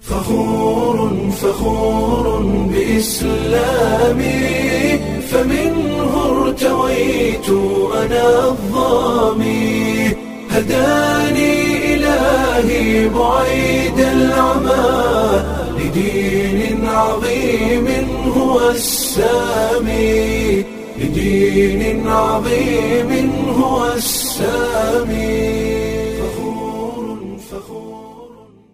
فخور فخور بإسلامي فمنه ارتويت أنا الظامي هداني إلهي بعيد العمى لدين عظيم هو السامي لدين عظيم هو السامي فخور فخور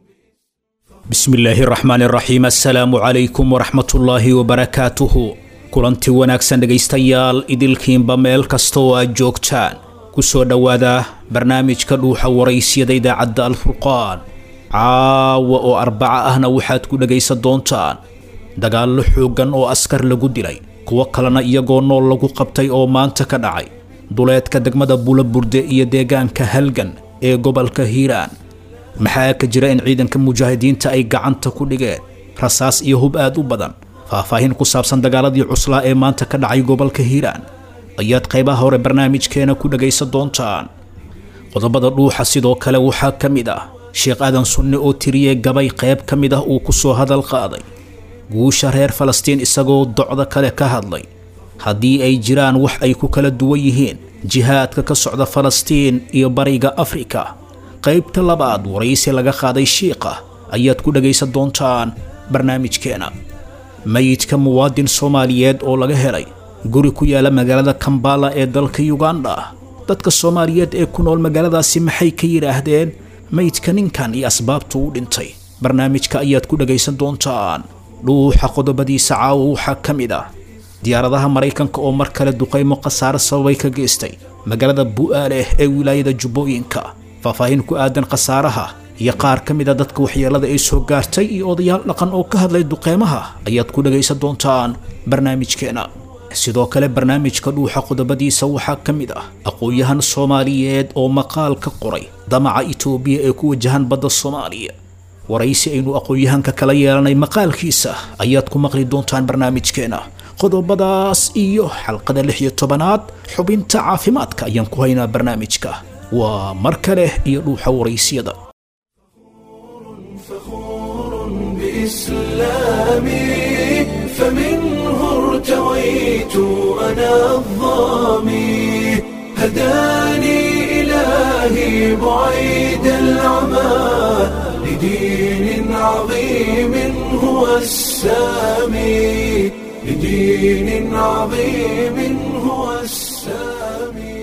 bismillaahi raxmaani raxiim assalaamu calaykum waraxmatullaahi wabarakaatuhu kulanti wanaagsan dhegaystayaal idilkiinba meel kasta oo aad joogtaan ku soo dhowaada barnaamijka dhuuxa waraysyada idaacadda alfurqaan caawa oo arbaca ahna waxaad ku dhegaysan doontaan dagaallo xooggan oo askar lagu dilay kuwo kalena iyagoo nool lagu qabtay oo maanta ka dhacay duleedka degmada bulaburde iyo deegaanka halgan ee gobolka hiiraan maxaa ka jira in ciidanka mujaahidiinta ay gacanta ku dhigeen rasaas iyo hub aad u badan faahfaahin ku saabsan dagaaladii cuslaa ee maanta ka dhacay gobolka hiiraan ayaad qaybaha hore barnaamijkeena ku dhagaysan doontaan qodobada dhuuxa sidoo kale waxaa ka mid ah sheekh aadan sunne oo tiriyey gabay qayb ka mid ah uu ku soo hadal qaaday guusha reer falastiin isagoo docda kale ka hadlay haddii ay jiraan wax ay ku kala duwan yihiin jihaadka ka socda falastiin iyo bariga afrika qaybta labaad waraysi laga qaaday shiiqa ayaad ku dhagaysan doontaan barnaamijkeena mayidka muwaadin soomaaliyeed oo laga helay guri ku yaala magaalada kambala ee dalka yuganda dadka soomaaliyeed ee ku nool magaaladaasi maxay ka yidhaahdeen mayidka ninkan iyo asbaabtu u dhintay barnaamijka ayaad ku dhagaysan doontaan dhuuxa qodobadiisa caawa waxaa ka mid ah diyaaradaha maraykanka oo mar kale duqaymo khasaare sababay ka geystay magaalada bu'aaleh ee wilaayada jubbooyinka faahfaahin ku aadan khasaaraha iyo qaar ka mid a dadka waxyeelada ay soo gaartay iyo odayaal dhaqan oo ka hadlay duqeymaha ayaad ku dhagaysan doontaan barnaamijkeena sidoo kale barnaamijka dhuuxa qodobadiisa waxaa ka mid ah aqoon-yahan soomaaliyeed oo maqaal ka qoray damaca itoobiya ee ku wajahan badda soomaaliya waraysi aynu aqoon-yahanka kala yeelanay maqaalkiisa ayaad ku maqli doontaan barnaamijkeena qodobadaas iyo xalqada lix iyo tobanaad xubinta caafimaadka ayaan ku haynaa barnaamijka waa mar kale iyo dhuuxa waraysiyada فخور بإسلامي فمنه ارتويت أنا الظامي هداني إلهي بعيد العمى لدين عظيم هو السامي لدين عظيم هو السامي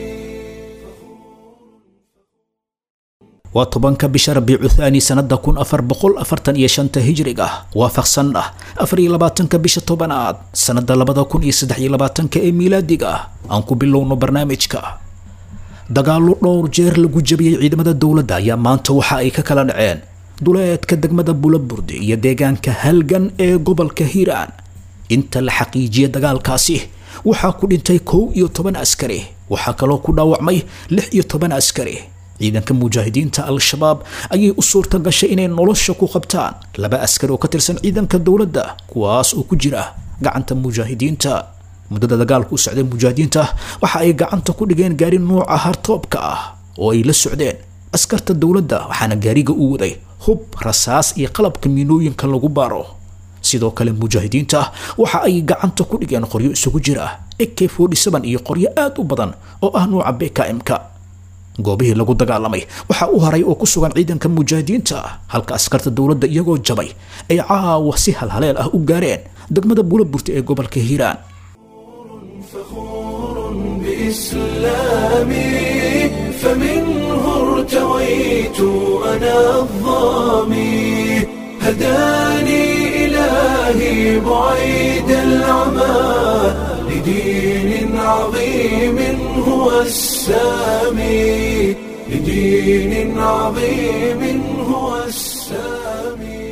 waa tobanka bisha rabiicu thaani sannada kun afar boqol afartan iyo shanta hijriga waafaqsan ah afar iyo labaatanka bisha tobanaad sannada labada kun iyo saddex iyo labaatanka ee miilaadiga ah aan ku bilowno barnaamijka dagaallo dhowr jeer lagu jabiyey ciidamada dowladda ayaa maanta waxa ay ka kala dhaceen duleedka degmada bulaburde iyo deegaanka halgan ee gobolka hiiraan inta la xaqiijiyay dagaalkaasi waxaa ku dhintay kow iyo toban askari waxaa kaloo ku dhaawacmay lix iyo toban askari ciidanka mujaahidiinta al-shabaab ayay u suurta gashay inay nolosha ku qabtaan laba askari oo ka tirsan ciidanka dowladda kuwaas oo ku jira gacanta mujaahidiinta muddada dagaalku u socday mujaahidiinta waxa ay gacanta ku dhigeen gaari nuuca hartoobka ah oo ay la socdeen askarta dowladda waxaana gaariga u waday hub rasaas iyo qalabka miinooyinka lagu baaro sidoo kale mujaahidiinta waxa ay gacanta ku dhigeen qoryo isugu jira ak iyo qoryo aad u badan oo ah nuuca bkm-ka goobihii lagu dagaalamay waxaa u haray oo ku sugan ciidanka mujaahidiinta halka askarta dowladda iyagoo jabay ay caawa si halhaleel ah u gaareen degmada buulaburta ee gobolka hiiraan فخور بإسلامي فمنه ارتويت أنا الظامي هداني إلهي بعيد العمى لدين عظيم هو السامي لدين عظيم هو السامي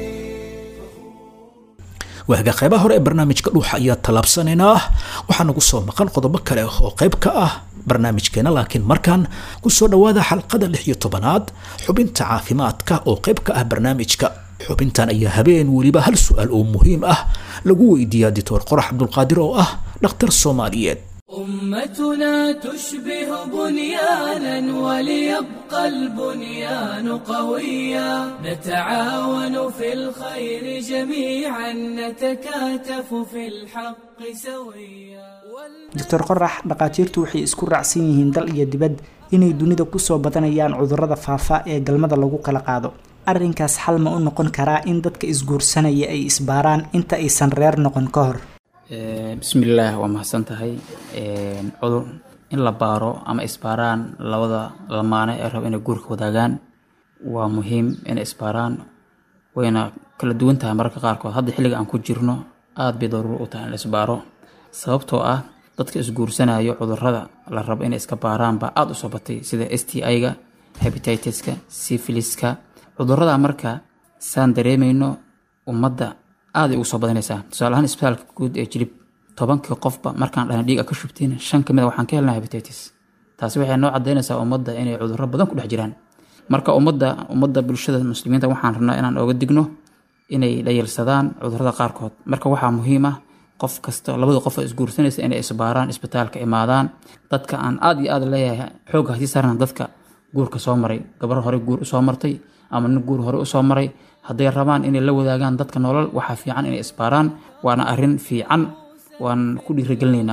waaga qaybaha hore ee barnaamijka dhuuxa ayaa tallaabsanaynaa waxaa nagu soo maqan qodobo kale oo qayb ka ah barnaamijkeena laakiin markaan kusoo dhowaada xalqada lix iyo tobanaad xubinta caafimaadka oo qayb ka ah barnaamijka xubintan ayaa habeen weliba hal su-aal oo muhiim ah lagu weydiiyaa dictor qorax cabdulqaadir oo ah dhakhtar soomaaliyeed أمتنا تشبه بنيانا وليبقى البنيان قويا نتعاون في الخير جميعا نتكاتف في الحق سويا doctor qorax dhakhaatiirtu waxay isku raacsan yihiin dal iyo dibad inay dunida kusoo badanayaan cudurrada faafa ee galmada lagu kala qaado arrinkaas xal ma u noqon karaa in dadka isguursanaya ay isbaaraan inta aysan reer noqon ka hor bismillaah waa mahadsan tahay cudur in la baaro ama isbaaraan labada lamaane ee raba inay guurka wadaagaan waa muhiim inay isbaaraan wayna kala duwan tahay mararka qaarkood hadda xilliga aan ku jirno aada bay daruuro u tahay in la isbaaro sababtoo ah dadka isguursanayo cudurada la rabo inay iska baaraan baa aada u soo batay sida s t i-ga hebititiska syphiliska cudurada marka saan dareemayno ummadda aaday ugu soo badanaysaa tusaale ahaan isbitaalka guud ee jilib tobankii qofba markaan dhahna dhiiga ka shubtiin shan ka mid a waxaan ka helnaa hebititis taasi waxay noo cadaynaysaa ummadda inay cudurro badan ku dhex jiraan marka ummadda ummadda bulshada muslimiinta waxaan rabnaa inaan ooga digno inay dhayalsadaan cudurrada qaarkood marka waxaa muhiim ah qof kasta labada qof oo isguursanaysa inay isbaaraan isbitaalka imaadaan dadka aan aad iyo aad leeyahay xoogga hasii saarna dadka guurka soo maray gabar hore guur usoo martay ama nin guur hore usoo maray hadday rabaan inay la wadaagaan dadka nolol waxaa fiican inay isbaaraan waana arrin fiican waan ku dhiirigelinaynaa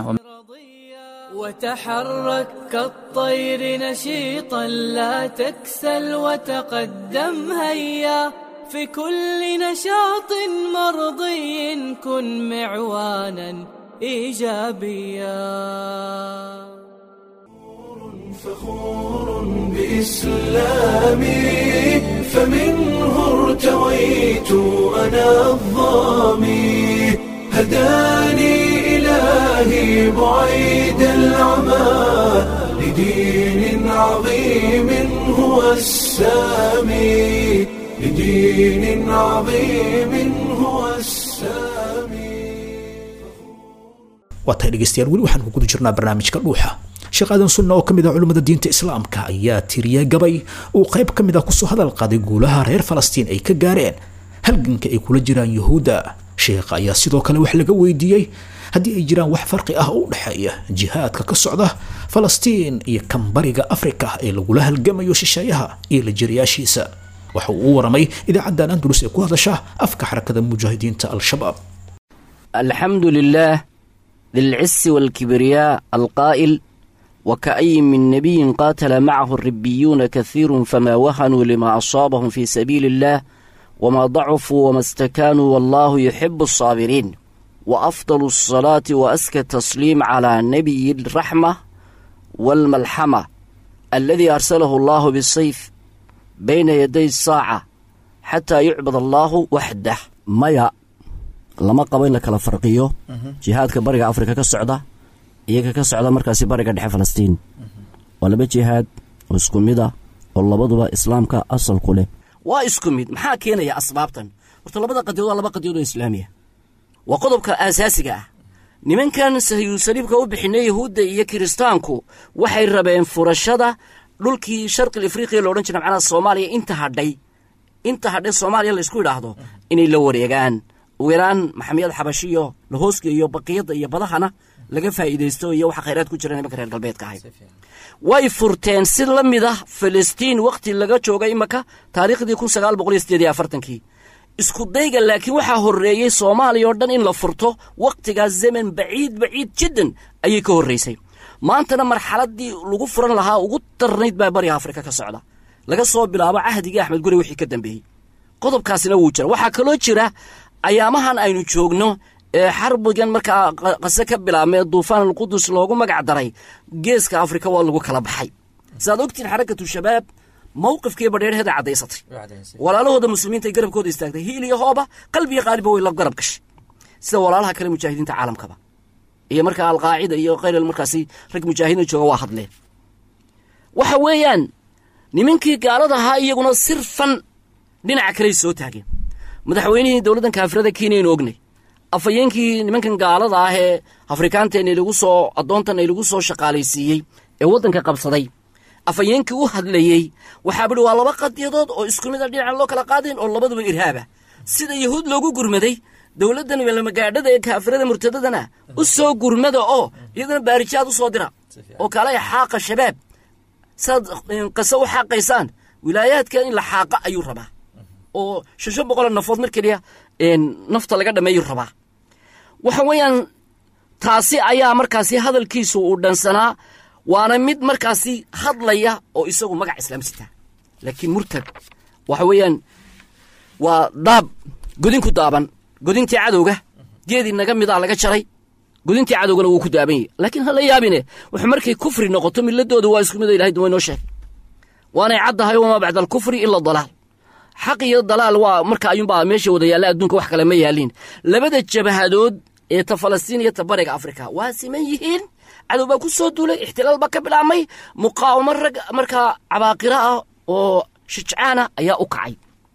وتحرك كالطير نشيطا لا تكسل وتقدم هيا في كل نشاط مرضي كن معوانا ايجابيا فخور بإسلامي فمنه ارتويت أنا الظامي هداني إلهي بعيد العمى لدين عظيم هو السامي لدين عظيم هو السامي waa tahay dhegeystayaal weli waxaan ku guda jirnaa barnaamijka dhuuxa sheekh aadan sunna oo ka mid ah culimmada diinta islaamka ayaa tiriyay gabay uu qayb ka mid ah kusoo hadal qaaday guulaha reer falastiin ay ka gaareen halganka ay kula jiraan yuhuudda sheekha ayaa sidoo kale wax laga weydiiyey haddii ay jiraan wax farqi ah oo u dhexeeya jihaadka ka socda falastiin iyo kambariga afrika ee lagula halgamayo shisheeyaha iyo lajiriyaashiisa waxa uu u waramay idaacaddan andalus ee ku hadasha afka xarakada mujaahidiinta al-shabaab الحمد لله ذي العز والكبرياء القائل وكأي من نبي قاتل معه الربيون كثير فما وهنوا لما أصابهم في سبيل الله وما ضعفوا وما استكانوا والله يحب الصابرين وأفضل الصلاة وأزكى التسليم على نبي الرحمة والملحمة الذي أرسله الله بالسيف بين يدي الساعة حتى يعبد الله وحده maya lama qabo in la kala farqiyo jihaadka bariga afrika ka socda iyaga ka socda markaasi bariga dhexe falastiin waa laba jihaad oo isku mid ah oo labaduba islaamka asal ku leh waa isku mid maxaa keenaya asbaabtan horta labada qadiyood waa laba qadiyood oo islaamiya waa qodobka aasaasiga ah nimankan sahyuusaliibka u bixinay yahuudda iyo kiristaanku waxay rabeen furashada dhulkii sharqil afriqiya lo odhan jira macnaha soomaaliya inta hadhay inta hadhay soomaaliya laysku idhaahdo inay la wareegaan ugu yaraan maxamiyad xabashiyo lahooska iyo baqiyadda iyo badahana laga faa'iidaysto iyo waxa khayraad ku jira nimanka reer galbeedka ahay way furteen si la mid ah filistiin wakhti laga jooga imaka taariikhdii kun sagaal boqol iyo sideed iyo afartankii isku dayga laakiin waxaa horreeyey soomaaliya oo dhan in la furto wakhtigaas zaman baciid baciid jiddan ayay ka horraysay maantana marxaladdii lagu furan lahaa ugu darnayd baa bariga afrika ka socda laga soo bilaabo cahdigii axmed guri wixii ka dambeeyey qodobkaasina wuu jira waxaa kaloo jira ayaamahan aynu joogno ee xarbigan markaa qase ka bilaabmay duufaan alqudus loogu magac daray geeska afrika waa lagu kala baxay sidaad ogtiin xarakatu shabaab mowqifkii badheerheeda caddaysatay walaalahooda muslimiinta garabkooda istaagtay hiil iyo hooba qalbiyo qaaliba way la garab gashay sida walaalaha kale mujaahidiinta caalamkaba iyo markaa alqaacida iyo khayr markaasi rag mujaahidiina jooga waa hadleen waxa weeyaan nimankii gaalada ahaa iyaguna sirfan dhinaca kaley soo taageen madaxweynihii dowladdan kaafirada kenya aynu ognay afhayeenkii nimankan gaalada ah ee afrikaanteena lagu soo addoontan ay lagu soo shaqaalaysiiyey ee waddanka qabsaday afhayeenkii u hadlayey waxaa bidhi waa laba qadiyadood oo isku mid a dhinacan loo kala qaadayn oo labaduba irhaaba sida yahuud loogu gurmaday dowladdan welamagaadhada ee kaafirada murtadadana u soo gurmada oo iyaguna baarijaad u soo dira oo kaalaya xaaqa shabaab saad qase u xaaqaysaan wilaayaadka in la xaaqa ayuu rabaa oo shasho boqoloo nafood mar keliya nafta laga dhammeeyuu rabaa waxa weeyaan taasi ayaa markaasi hadalkiisu uu dhansanaa waana mid markaasi hadlaya oo isagu magac islaam sitaa laakiin murtad waxa weeyaan waa daab godinku daaban godintii cadowga geedii naga midaa laga jaray godintii cadowgana wuu ku daaban yahy laakiin ha la yaabine wuxuu markay kufri noqoto milladooda waa isku mid ilahay duwa inoo sheeg waanay caddahay wamaa bacda alkufri ila dalaal xaq iyo dalaal waa marka ayuunbaa meesha wada yaalla adduunka wax kale ma yaaliin labada jabahadood ee ta falastiin iyo ta bariga afrika waa siman yihiin cadow baa ku soo duulay ixtilaal baa ka bilaabmay muqaawamo rag markaa cabaaqira ah oo shijcaana ayaa u kacay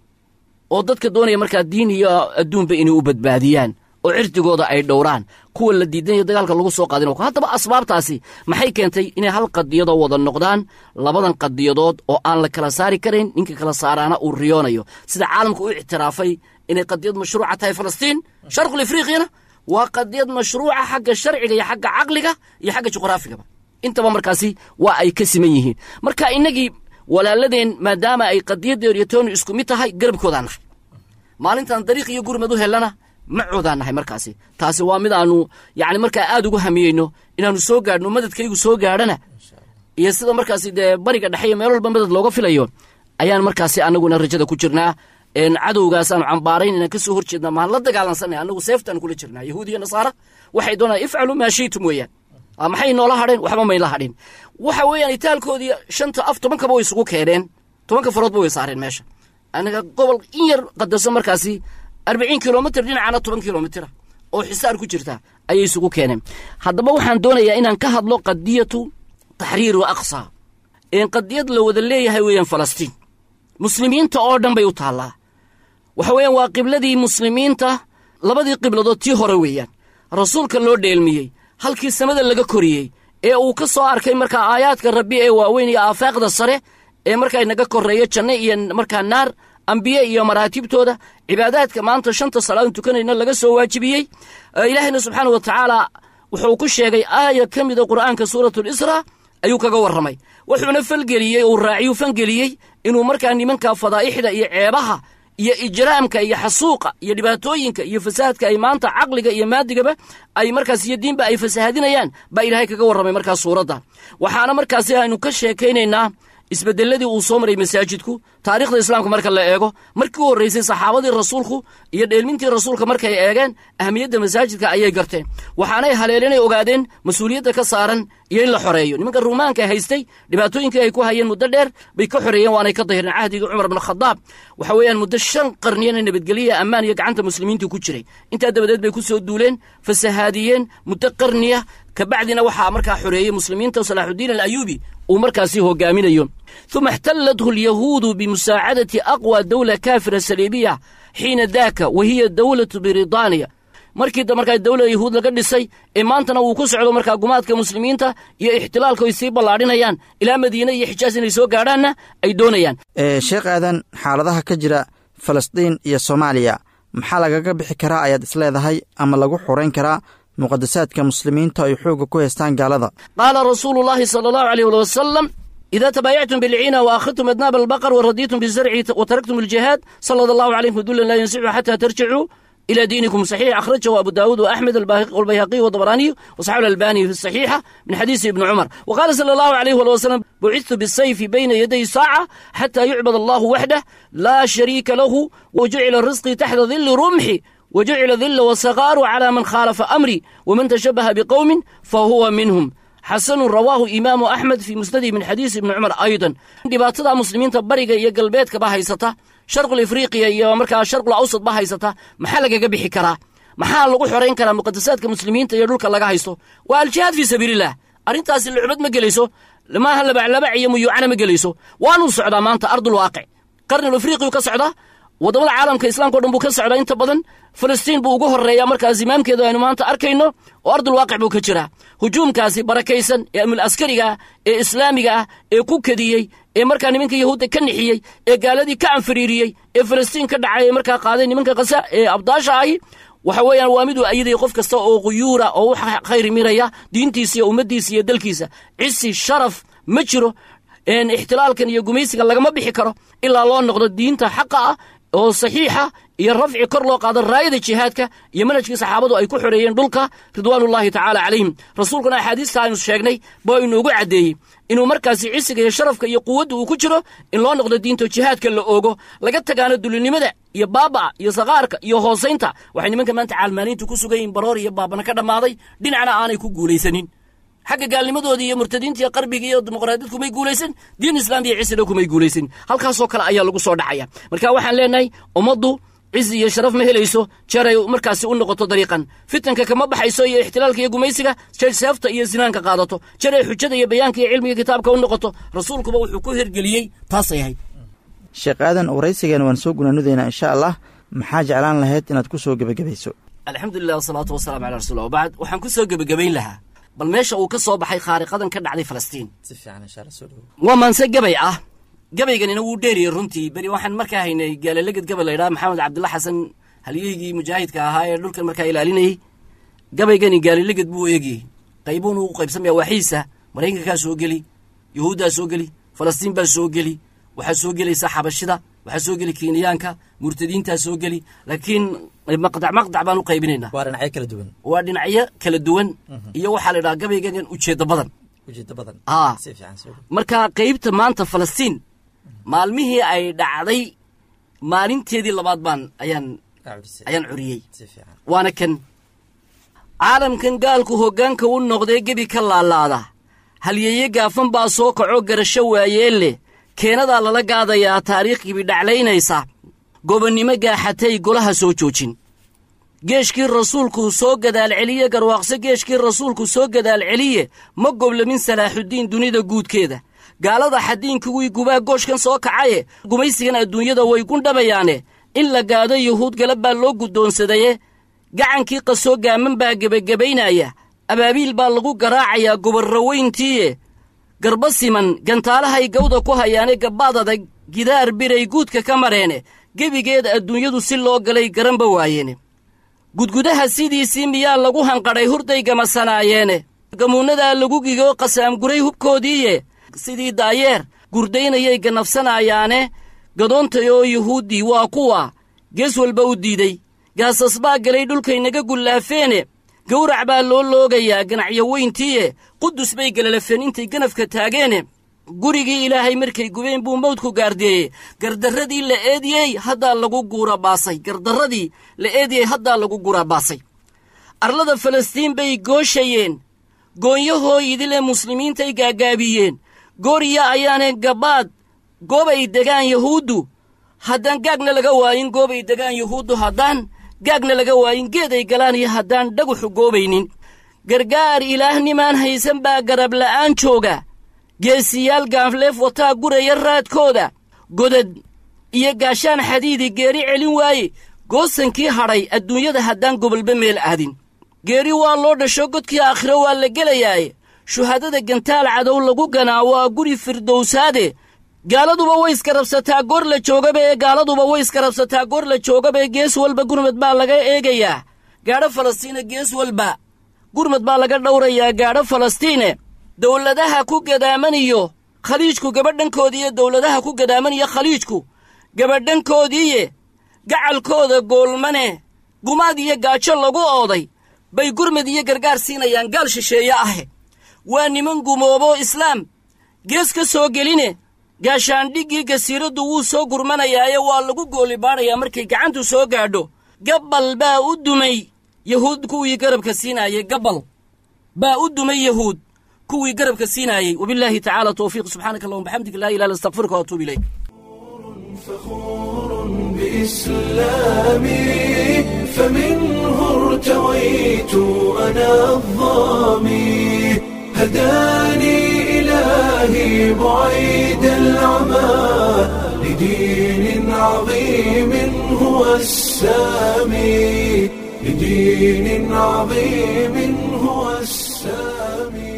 oo dadka doonaya markaa diin iyo adduunba inay u badbaadiyaan oo cirdigooda ay dhowraan kuwa la diidanaya dagaalka lagu soo qaadin haddaba asbaabtaasi maxay keentay inay hal qadiyadoo wada noqdaan labadan qadiyadood oo aan la kala saari karayn ninka kala saaraana uu riyoonayo sida caalamka u ictiraafay inay qadiyad mashruuca tahay falastiin sharqul afriqiyana waa qadiyad mashruuca xagga sharciga iyo xagga caqliga iyo xagga juqraafigaba intaba markaasi waa ay ka siman yihiin marka innagii walaaladeen maadaama ay qadiyadeedu iyo toonu isku mid tahay garabkoodaan nahay maalintan dariiq iyo gurmad u hellana macoodaan nahay markaasi taasi waa mid aanu yacni markaa aad ugu hamiyeyno inaannu soo gaadhno madadkaygu soo gaadhana iyo sida markaasi dee bariga dhexe iyo meel walba madad looga filayo ayaan markaasi annaguna rajada ku jirnaa cadowgaasaanu cambaarayn inaan ka soo hor jeednaa maan la dagaalansanay annagu seeftaan kula jirnaa yahuud iyo nasaara waxay doonaan ifcalu maa shiitum weeyaan maxay noola hadheen waxba mayla hadhin waxa weeyaan itaalkoodii shanta af tobankaba way isugu keeneen tobanka faroodba way saareen meesha anaga gobol in yar qadarsan markaasi arbiciin kilomitr dhinacana toban kilomitira oo xisaar ku jirta ayay isugu keeneen haddaba waxaan doonayaa inaan ka hadlo qadiyatu taxriiru aqsa een qadiyad la wada leeyahay weeyaan falastiin muslimiinta oo dhan bay u taallaa waxa weeyaan waa qibladii muslimiinta labadii qibladood tii hore weeyaan rasuulka loo dheelmiyey halkii samada laga koriyey ee uu ka soo arkay markaa aayaadka rabbi ee waaweyn iyo aafaaqda sare ee markaa inaga korreeya janno iyo markaa naar ambiye iyo maraatibtooda cibaadaadka maanta shanta salaadan tukanayna laga soo waajibiyey ilaahayna subxaana wa tacaala wuxuu ku sheegay aaya ka mida qur'aanka suuratulisra ayuu kaga warramay wuxuuna falgeliyey uu raaciyuu fangeliyey inuu markaa nimanka fadaa'ixda iyo ceebaha iyo ijraamka iyo xasuuqa iyo dhibaatooyinka iyo fasaadka ay maanta caqliga iyo maadigaba ay markaas iyo diinba ay fasahadinayaan baa ilaahay kaga warramay markaas suuradda waxaana markaasi aynu ka sheekaynaynaa isbedeladii uu soo maray masaajidku taarikhda islaamka marka la eego markii u horraysay saxaabadii rasuulku iyo dheelmintii rasuulka markay eegeen ahmiyadda masaajidka ayay garteen waxaanay haleelinay ogaadeen mas-uuliyadda ka saaran iyo in la xoreeyo nimanka ruumaanka haystay dhibaatooyinkii ay ku hayeen muddo dheer bay ka xoreeyeen waanay ka dahireen cahdigii cumar bn khadaab waxa weeyaan muddo shan qarniyana nabadgelya ammaan iyo gacanta muslimiintii ku jiray intaa dabadeed bay ku soo duuleen fasahaadiyeen muddo qarniya kabacdina waxaa markaa xoreeyey muslimiinta salaaxudiin alayuubi uu markaasi hogaaminayo uma اxtalathu اlyahuudu bimusaacadati aqwى dawla kaafira saliibiya xiina daaka wa hiya dawlatu britaniya markii markaa dawlada yahuud laga dhisay ee maantana uu ku socdo markaa gumaadka muslimiinta iyo ixtilaalka ay sii ballaadhinayaan ilaa madiine iyo xijaas inay soo gaadhaanna ay doonayaan sheekh aadan xaaladaha ka jira falastiin iyo soomaaliya maxaa lagaga bixi karaa ayaad isleedahay ama lagu xorayn karaa muqadasaadka muslimiinta ay xooga ku haystaan gaalada qaala rasuulu llaahi sala allahu aleyh wali wasalam ida tabaayactum bilciina waakhidtum adnaab albaqar waradiitum bizarci wataraktum aljihaad salad allahu calaykum dulan laa yansixu xata tarjicuu إلى دينكم صحيح أخرجه أبو داود وأحمد والبيهقي والطبراني وصححه الألباني في الصحيحة من حديث ابن عمر وقال صلى الله عليه وسلم بعثت بالسيف بين يدي ساعة حتى يعبد الله وحده لا شريك له وجعل الرزق تحت ظل رمحي وجعل ذل والصغار على من خالف أمري ومن تشبه بقوم فهو منهم حسن رواه إمام أحمد في مسنده من حديث ابن عمر أيضا dhibaatada muslimiinta bariga iyo galbeedkaba haysata sharqul afriqiya iyo markaa sharqul awsad ba haysata maxaa lagaga bixi karaa maxaa lagu xorayn karaa muqadasaadka muslimiinta iyo dhulka laga haysto waa aljihaad fii sabiililah arrintaasi lucbad ma gelayso maaha labaclabac iyo muyuucana ma gelayso waanuu socdaa maanta ardul waaqic qarnil afriqiyu ka socdaa waddamada caalamka islaamka o dhan buu ka socdaa inta badan falastiin buu ugu horreeyaa markaas imaamkeedu aynu maanta arkayno oo ardulwaaqic buu ka jiraa hujuumkaasi barakaysan ee amul askariga ah ee islaamiga ah ee ku kadiyey ee markaa nimanka yahuudda ka nixiyey ee gaaladii ka anfariiriyey ee falastiin ka dhacay ee markaa qaaday nimanka kasa ee abdaasha ahi waxa weeyaan waa miduu ayadaya qof kasta oo quyuura oo wax khayri miraya diintiisa iyo ummaddiisa iyo dalkiisa cisi sharaf ma jiro ixtilaalkan iyo gumaysigan lagama bixi karo ilaa loo noqdo diinta xaqa ah oo saxiixa iyo rafci kor loo qaado raayada jihaadka iyo manhajkii saxaabadu ay ku xoreeyeen dhulka ridwaanullaahi tacaala calayhim rasuulkuna axaadiista aynu sheegnay baa inoogu caddeeyey inuu markaasi cisiga iyo sharafka iyo quwadda uu ku jiro in loo noqdo diinto jihaadka la oogo laga tagaano dulinimada iyo baaba'a iyo sakaarka iyo hoosaynta waxay nimanka maanta caalmaaniintu ku sugan yihin baroor iyo baabana ka dhammaaday dhinacna aanay ku guulaysanin xagga gaalnimadoodii iyo murtadiinta iyo qarbiga iyo dimuqraadiyad kumay guulaysan diin islaam iyo cisina kumay guulaysan halkaasoo kale ayaa lagu soo dhacaya marka waxaan leenahay ummaddu cizi iyo sharaf ma helayso jeer ay markaasi u noqoto dariiqan fitanka kama baxayso iyo ixtilaalka iyo gumaysiga jeer seefta iyo sinaanka qaadato jeer ay xujada iyo bayaanka iyo cilmiga kitaabka u noqoto rasuulkuba wuxuu ku hirgeliyey taasay ahayd sheekh aadan waraysigan waan soo gunaanudaynaa insha allah maxaa jeclaan lahayd inaad ku soo gebagabayso alxamdulilah wasalaatu wasalamu calaa rasuulillah wabacd waxaan ku soo gebagabayn lahaa bal meesha uu ka soo baxay khaariqadan ka dhacday falastiin waa maanse gabay ah gabayganina wuu dheeriyey runtii beri waxaan markaa haynay gaalaleged gabay laydhaha maxamed cabdilla xasan halyeygii mujaahidka ahaa ee dhulkan markaa ilaalinayey gabaygani gaalaleged buu eegiyey qaybuun uu qaybsamaya waaxiisa maraykankaa soo geli yuhuuddaa soo geli falastiin baa soo geli waxaa soo gelaysa xabashida waxaa soo geli kenyaanka murtadiintaa soo geli laakiin maqdac maqdac baan u qaybinaynaa waa dhinacyo kala duwan waa dhinacyo kala duwan iyo waxaa la idhaha gabaygan ujeeddo badan ujeeddo badan aa si fiican soo dhow marka qaybta maanta falastiin maalmihii ay dhacday maalinteedii labaad baan ayaan Acudisay. ayaan curiyey si fiican waana kan caalamkan gaalku hoggaanka u noqdee gebi ka laalaada halyeeye gaafan baa soo kaco garasho waayeen leh keenadaa lala gaadayaa taariikh gibi dhaclaynaysa gobonnimo gaaxatay golaha soo joojin geeshkii rasuulku soo gadaal celiye garwaaqso geeshkii rasuulku soo gadaal celiye ma goblamin salaaxuddiin dunida guudkeeda gaalada xadiinkuwii gubaa gooshkan soo kacaye gumaysigan adduunyada way gundhabayaane in la gaado yuhuud galab baa loo guddoonsadaye gacankii qasoo gaaman baa gebagabaynaya abaabiil baa lagu garaacayaa gobarraweyntiiye garba siman gantaalahay gawda ku hayaane gabbaad adag gidaar biray guudka ka mareene gebigeed adduunyadu si loo galay garanba waayeene gudgudaha sidiisii miyaa lagu hanqadhay hurday gamasanaayeene gamuunnadaa lagu gigoo qasaamguray hubkoodiiye sidii daayeer gurdaynayay ganafsanayaane gadoontayoo yuhuuddii waa kuwa gees walba u diiday gaasas baa galay dhulkaynaga gullaafeene gawrac baa loo loogayaa ganacyo weyntiiye qudus bay galalafeen intay ganafka taageene gurigii ilaahay markay gubeen buu mawdku gaardeeyey gardarradii la eediyey haddaa lagu guurabaasay gardarradii la eediyey haddaa lagu guurabaasay arlada falastiin bay gooshayeen goonyahooyidile muslimiintay gaagaabiyeen gooriya ayaanay gabbaad goobay degaan yuhuuddu haddaan gaagna laga waayin goobay degaan yuhuuddu haddaan gaagna laga waayin geeday galaan iyo haddaan dhaguxu goobaynin gargaar ilaahnimaan haysan baa garab la'aan jooga geesiyaal gaanfleef wataa guraya raadkooda godad iyo gaashaan xadiidi geeri celin waaye goosankii hadhay adduunyada haddaan gobolba meel aadin geeri waa loo dhasho godkii aakhiro waa la gelayaaye shuhadada gantaal cadow lagu ganaa waa guri firdowsaade gaaladuba way iskarabsataa goor la joogabee gaaladuba way iskarabsataa goor la joogabee gees walba gurmad baa laga eegayaa gaadho falastiina gees walba gurmad baa laga dhowrayaa gaadho falastiine dowladaha ku gadaamaniyo khaliijku gabadhankoodiiyo dowladaha ku gadaamaniyo khaliijku gabadhankoodiiye gacalkooda goolmane gumaad iyo gaajo lagu ooday bay gurmad iyo gargaar siinayaan gaal shisheeye ahe waa niman gumoobo islaam gees ka soo geline gaashaandhiggii gasiiraddu wuu soo gurmanayaaye waa lagu goolibaadhayaa markay gacantu soo gaadho gabbal baa u dumay yahuud kuwii garabka siinaayey gabbal baa u dumay yahuud kuwii garabka siinaayey wabillaahi tacaala towfiiq subxaanaka allahuma bxamdika laa ilaha illa astaqfiruka waatuub ilayk فخور بإسلامي فمنه ارتويت أنا الظامي هداني إلهي بعيد العمى لدين عظيم هو السامي لدين عظيم هو السامي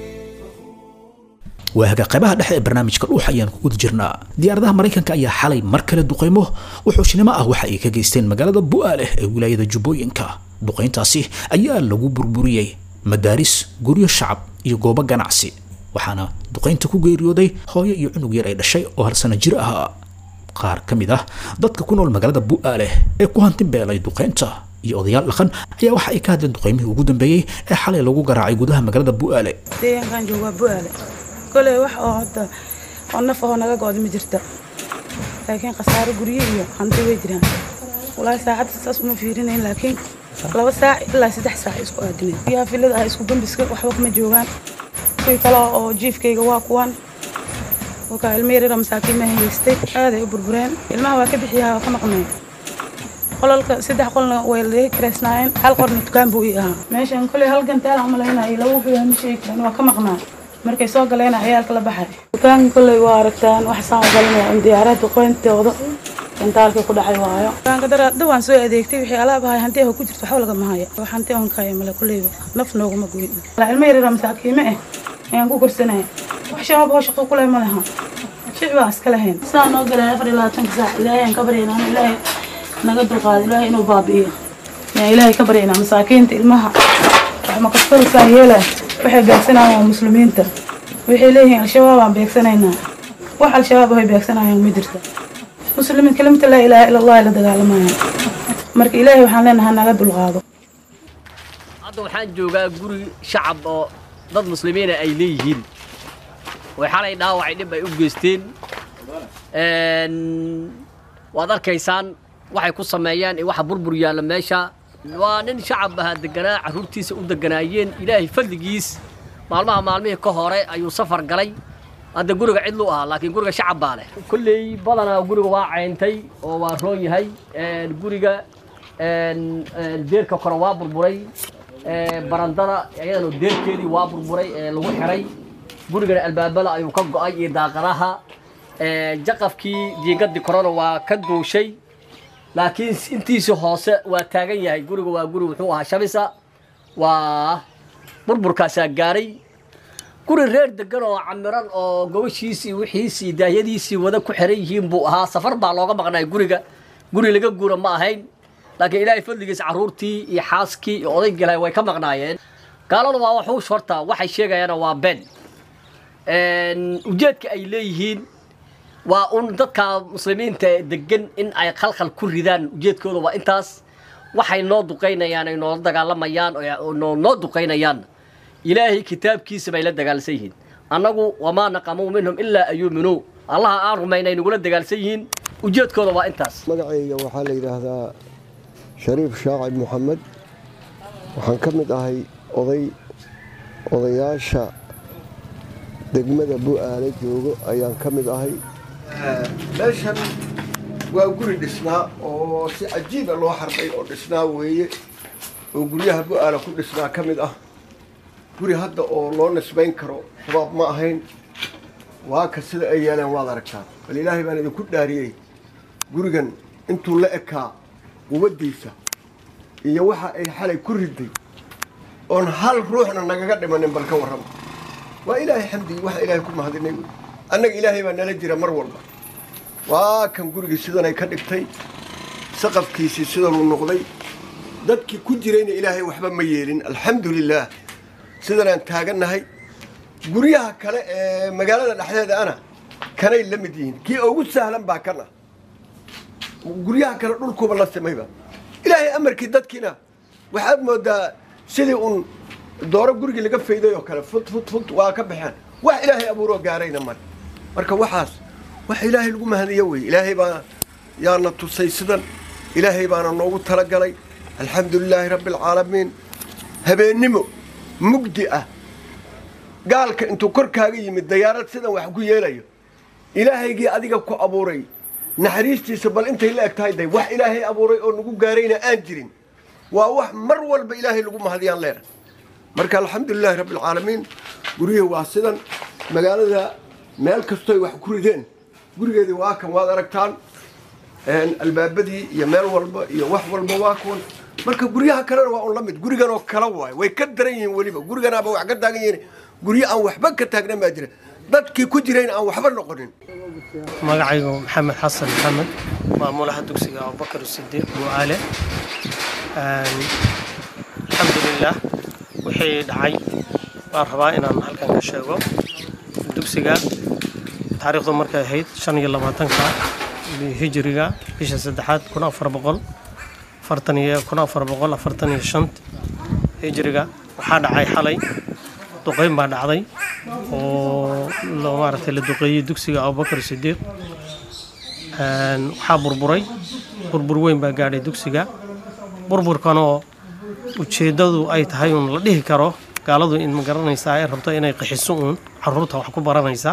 waaga qaybaha dhexe ee barnaamijka dhuux ayaan ku guda jirnaa diyaaradaha maraykanka ayaa xalay mar kale duqaymo wuxuushnimo ah waxa ay ka geysteen magaalada bu'aaleh ee wilaayada jubbooyinka duqayntaasi ayaa lagu burburiyey madaaris guryo shacab iyo goobo ganacsi waxaana duqaynta ku geeriyooday hooyo iyo cunug yar ay dhashay oo hal sano jir ahaa qaar ka mid ah dadka ku nool magaalada bu'aaleh ee ku hanti beelay duqaynta iyo odayaal dhaqan ayaa waxa ay ka hadleen duqaymihii ugu dambeeyey ee xalay lagu garaacay gudaha magaalada bu'aale deegaankan joogaa bu'aale koley wax oo hadda oo naf ahoo naga go'da ma jirta laakiin khasaaro guryo iyo hanti way jiraan walaahi saacadda saas uma fiirinayn laakiin laba saac ilaa saddex saac isku aadineen biyaha filada ah isku gambiska waxba kama joogaan kuwii kale oo jiifkayga waa kuwan wakaa ilmo yaryara masaakiin ma haystay aaday u burbureen ilmaha waa ka bixiyaa waa ka maqnay qolalka saddex qolna way laga kiraysnaayeen hal qorna dukaan buu ii ahaa meeshan koley hal gantaal aan malaynayo laba biyaa ma sheegi karan waa ka maqnaa markay soo galeena ciyaalka la baxay dukaanka koley waa aragtaan wax saan u galinaya in diyaarada duqeyntooda gantaalkii ku dhacay waayo dukaanka daraadda waan soo adeegtay wixii alaab ahay hanti ah ku jirto waxba lagama haya wax hanti aan kaya male koleyba naf nooguma goyn ilmo yaryara masaakiime eh ayaan ku korsanaya wax shabaab oo shaqo kule ma laha shic baan iska lahayn saa noo galay afar iyo labaatanka saac ilaahay aan ka baryaynaa ilaahay naga dulqaado ilaahay inuu baabi'iyo yaan ilaahay ka baryaynaa masaakiinta ilmaha wax makastarasaan yeelay waxay beegsanayaan waa muslimiinta waxay leeyihiin al-shabaab aan beegsanaynaa wax al-shabaab ay beegsanayaan ma jirta muslimiin kelimata laa ilaaha ila allah la dagaalamayaan marka ilaahay waxaan leenahay naga dulqaado hadda waxaan joogaa guri shacab oo dad muslimiina ay leeyihiin way xalay dhaawacay dhib ay u geysteen waad arkaysaan waxay ku sameeyeen iyo waxa burbur yaalla meesha waa nin shacab ahaa deganaa carruurtiisa u deganaayeen ilaahay fadligiis maalmaha maalmihii ka hore ayuu safar galay hadda guriga cidlu ahaa laakiin guriga shacab baa leh kolley badanaa guriga waa cayntay oo waa roon yahay guriga deerka kore waa burburay barandada iyadana deerkeedii waa burburay ee lagu xiray gurigana albaabada ayuu ka go'ay iyo daaqadaha jaqafkii diigadii korona waa ka duushay laakiin intiisii hoose waa taagan yahay guriga waa guri wuxuu ahaa shabisa waa burburkaasaa gaaray guri reer degan oo camiran oo gobashiisii wixiisii daahyadiisii wada ku xiran yihiin buu ahaa safar baa looga maqnay guriga guri laga guura ma ahayn laakiin ilaahay fadligiis carruurtii iyo xaaskii iyo odaygii lahay way ka maqnaayeen gaaladu waa waxuush horta waxay sheegayaana waa ben ujeedka ay leeyihiin waa un dadka muslimiinta degan in ay khalkhal ku ridaan ujeedkooda waa intaas waxay noo duqaynayaan ay noola dagaalamayaan oo noo duqaynayaan ilaahay kitaabkiisa bay la dagaalsan yihiin annagu wamaa naqamuu minhum ilaa an yuuminuu allaha aan rumaynay nagula dagaalsan yihiin ujeedkooda waa intaas magacayga waxaa la yidhaahdaa shariif shaacib moxamed waxaan ka mid ahay oday odayaasha degmada bu'aale joogo ayaan ka mid ahay meeshan waa guri dhisnaa oo si cajiiba loo xarbay oo dhisnaa weeye oo guryaha bu'aala ku dhisnaa ka mid ah guri hadda oo loo nisbayn karo shabaab ma ahayn waa ka sida ay yeeleen waad aragtaa bal ilaahay baan idinku dhaariyey gurigan intuu la ekaa quwaddiisa iyo waxa ay xalay ku riday oon hal ruuxna nagaga dhimanin bal ka warrama waa ilaahay xamdigii waxa ilaahay ku mahadinay wey annaga ilaahay baa nala jira mar walba waa kan gurigii sidanay ka dhigtay saqafkiisii sidanuu noqday dadkii ku jirayna ilaahay waxba ma yeelin alxamdu lilaah sidanaan taagannahay guryaha kale ee magaalada dhexdeeda ana kanay la mid yihiin kii ugu sahlan baa kan ah guryaha kale dhulkuuba la simayba ilaahay amarkii dadkiina waxaad moodaa sidii uun dooro gurigii laga fayday oo kale fut fut fut waa ka baxeen wax ilaahay abuuroo gaarayna male marka waxaas wax ilaahay lagu mahadiyo wey ilaahay baa yaana tusay sidan ilaahay baana noogu talagalay alxamdu lilaahi rabbi alcaalamiin habeennimo mugdi ah gaalka intuu korkaaga yimid dayaarad sidan wax ku yeelayo ilaahaygii adiga ku abuuray naxariistiisa bal intay la eg tahay day wax ilaahay abuuray oo nagu gaarayna aan jirin waa wax mar walba ilaahay lagu mahadiyaan leena marka alxamdulilaahi rabbi alcaalamiin guryihii waa sidan magaalada meel kastoy wax ku rideen gurigeedii waa kan waad aragtaan albaabadii iyo meel walba iyo wax walba waa kuwan marka guryaha kalena waa un la mid gurigan oo kala waay way ka daran yihiin weliba guriganaaba wax ka taagan yihiin guryo aan waxba ka taagnan baa jira dadkii ku jirayna aan waxba noqonin magacaygu maxamed xasan maxamed maamulaha dugsiga abubakar sidiiq buucaale alxamdulilah wixii dhacay waan rabaa inaan halkan ka sheego dugsiga taariikhdu markay ahayd shan iyo labaatanka hijiriga bisha saddexaad kun afar boqol afartan iyo kun afar boqol afartan iyo shant hijiriga waxaa dhacay xalay duqeyn baa dhacday oo maaragtay la duqeeyey dugsiga abubakar sidiiq waxaa burburay burbur weyn baa gaadhay dugsiga burburkanoo ujeeddadu ay tahay uun la dhihi karo gaaladu in ma garanaysaa ay rabto inay qaxiso uun caruurta wax ku baranaysa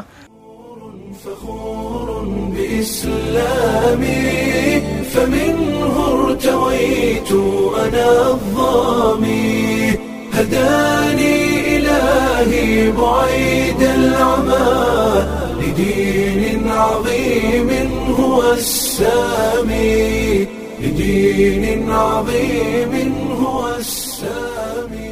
بإسلامي فمنه ارتويت أنا الظامي هداني إلهي بعيد العمى لدين عظيم هو السامي لدين عظيم هو السامي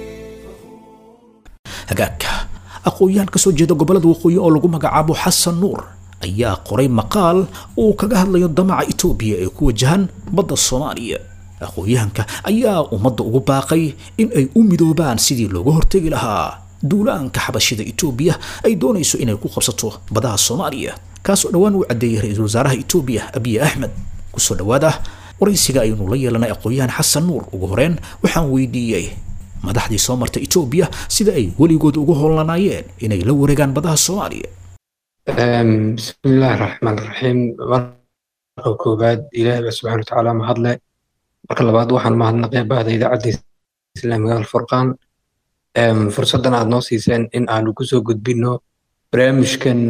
hagaagka aqoon-yahan ka soo jeeda gobollada waqooyi oo lagu magacaabo xasan nuur ayaa qoray maqaal uu kaga hadlayo damaca itoobiya ee ku wajahan badda soomaaliya aqoon-yahanka ayaa ummadda ugu baaqay in ay u midoobaan sidii looga hortegi lahaa duulaanka xabashida itoobiya ay doonayso inay ku qabsato badaha soomaaliya kaasoo dhowaan uu caddeeyey ra-iisul wasaaraha itoobiya abiy axmed kusoo dhowaada waraysiga aynu la yeelanay aqoon-yahan xasan nuur ugu horeen waxaan weydiiyey madaxdii soo marta itoobiya sida ay weligood ugu howlanaayeen inay la wareegaan badaha soomaaliya bismillaahi raxmaan raxiim marka koowaad ilaahay baa subxaana watacaala mahadle marka labaad waxaan mahadnaqay bahda idaacadda islaamiga alfurqaan fursaddan aad noo siiseen in aanu kusoo gudbinno barnaamijkan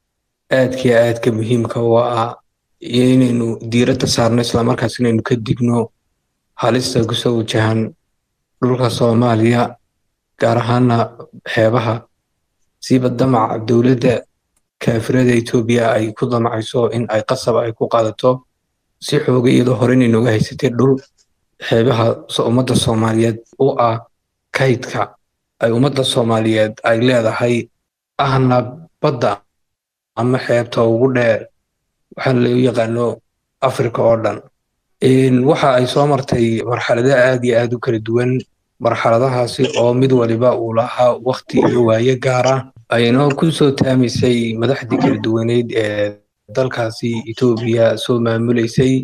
aadkii aadka muhiimka u ah iyo inaynu diiradda saarno islamarkaas inaynu ka digno halista kusoo wajahan dhulka soomaaliya gaar ahaana xeebaha siiba damaca dowladda kaafirada etoobiya ay ku damacayso in ay qasab ay ku qaadato si xooga iyadoo hore inay nooga haysatay dhul xeebaha ummadda soomaaliyeed u ah kaydka ay ummadda soomaaliyeed ay leedahay ahna badda ama xeebta ugu dheer waxaana loo yaqaano afrika oo dhan waxa ay soo martay marxalado aad iyo aad u kala duwan marxaladahaasi oo mid waliba uu lahaa wakti iyo waaye gaara ayna ku soo taamaysay madaxdii kala duwaneyd ee dalkaasi etoobiya soo maamulaysay